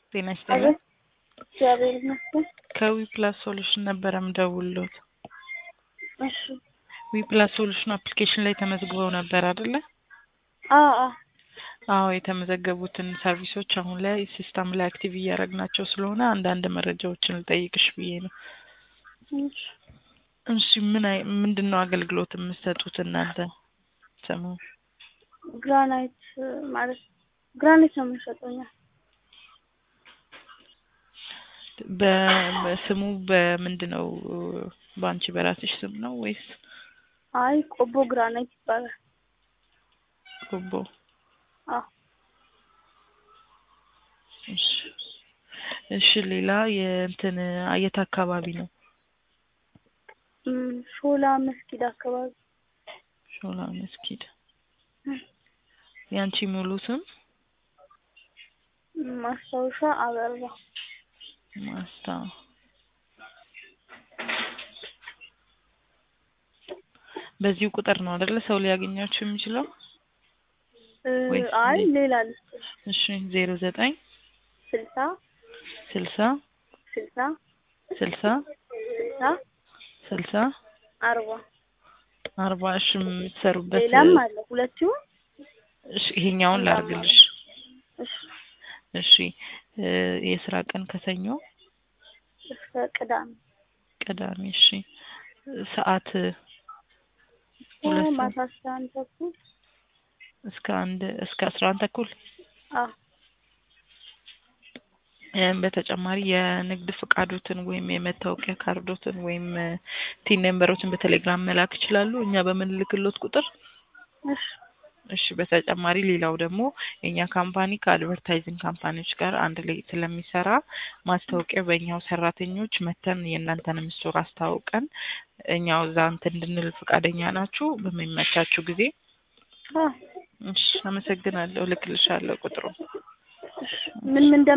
ጤና ይስጥልኝ። እግዚአብሔር ይመስገን። ከዊ ፕላስ ሶሉሽን ነበረ ምደውልሎት። እሺ። ዊ ፕላስ ሶሉሽን አፕሊኬሽን ላይ ተመዝግበው ነበር አይደለ? አዎ አዎ። አዎ የተመዘገቡትን ሰርቪሶች አሁን ላይ ሲስተም ላይ አክቲቭ እያደረግናቸው ስለሆነ አንዳንድ መረጃዎችን ልጠይቅሽ ብዬ ነው። እሺ። እሺ ምን አይ ምንድን ነው አገልግሎት የምትሰጡት እናንተ? ስሙ ግራናይት ማለት ግራናይት ነው የምንሸጠው እኛ። በ- በስሙ በምንድን ነው? በአንቺ በራስሽ ስም ነው ወይስ አይ ቆቦ ግራናይት ይባላል። ጎቦ? አዎ። እሺ እሺ ሌላ የእንትን የት አካባቢ ነው? እም፣ ሾላ መስጊድ አካባቢ። ሾላ መስጊድ። ያንቺ ሙሉ ስም? እም፣ ማስታወሻ አበራ። ማስታ በዚሁ ቁጥር ነው አይደለ ሰው ሊያገኛችሁ የሚችለው? እ፣ ወይስ አይ ሌ- ሌላ ልስጥሽ። እሺ ዜሮ ዘጠኝ ስልሳ ስልሳ ስልሳ ስልሳ ስልሳ ስልሳ አርባ አርባ እሺ የምትሰሩበት ሌላም አለ ሁለት ይሁን። እሺ ይሄኛውን ላርግልሽ። እሺ እሺ እ፣ የስራ ቀን ከሰኞ እስከ ቅዳሜ ቅዳሜ። እሺ ሰዓት ሁለት ሰዓት ማታ አስራ አንድ ተኩል እስከ አንድ እስከ አስራ አንድ ተኩል አዎ እም፣ በተጨማሪ የንግድ ፍቃዶትን ወይም የመታወቂያ ካርዶትን ወይም ቲን ነምበሮችን በቴሌግራም መላክ ይችላሉ እኛ በምንልክሎት ቁጥር። እሺ እሺ በተጨማሪ ሌላው ደግሞ የኛ ካምፓኒ ከአድቨርታይዚንግ ካምፓኒዎች ጋር አንድ ላይ ስለሚሰራ ማስታወቂያ በእኛው ሰራተኞች መተን የእናንተንም ስቶር አስተዋውቀን እኛው እዛ እንትን እንድንል ፈቃደኛ ናችሁ በሚመቻችሁ ጊዜ? አዎ እሺ አመሰግናለሁ። እልክልሻለሁ ቁጥሩ። እሺ ምን ምን